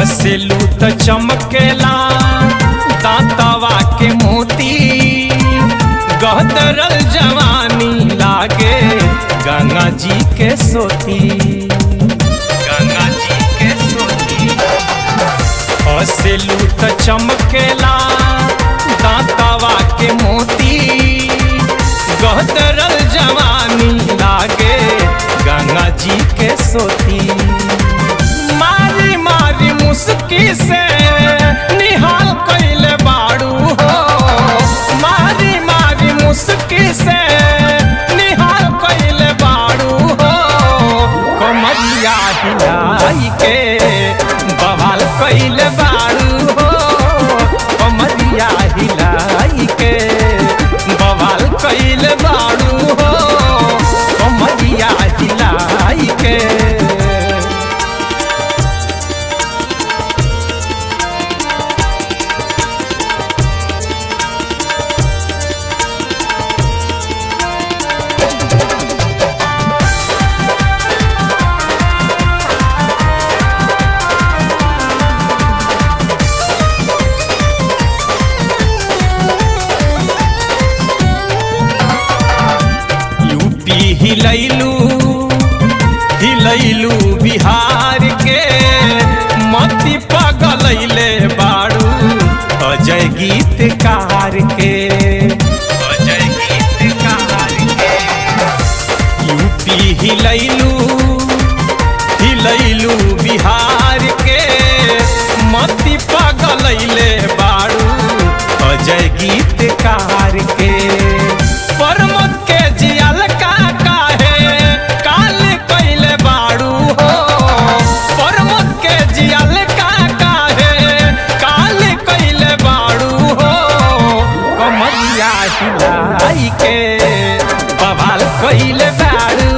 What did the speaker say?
हसेलू त चमकेला दांतवा के मोती गहदरल जवानी लागे गंगा जी के सोती गंगा जी के सोती हसेलू त चमकेला दांतवा के मोती गहदरल जवानी लागे गंगा जी के सोती मारी मारी मुस्की से निहाल कैले बाड़ू हो मारी मारी मुस्की से निहाल कैले बाड़ू हो कमरिया हिलाई के बवाल कैले बाड़ू हो कमरिया हिलाई के बवाल कैले बाड़ू हो कमरिया हिलाई के यूपी हिलैलू हिलैलू बिहार के मती पगलैले बाड़ू अजय गीतकार के अजय गीतकार के यूपी हिलैलू हिलैलू बिहार के मती पगलैले बाड़ू अजय गीतकार के परमत के जियल का काहे काल कैले बाड़ू हो परमत के जियल का काहे काल कैले बाड़ू हो कमरिया हिलाई के बवाल कैले बाड़ू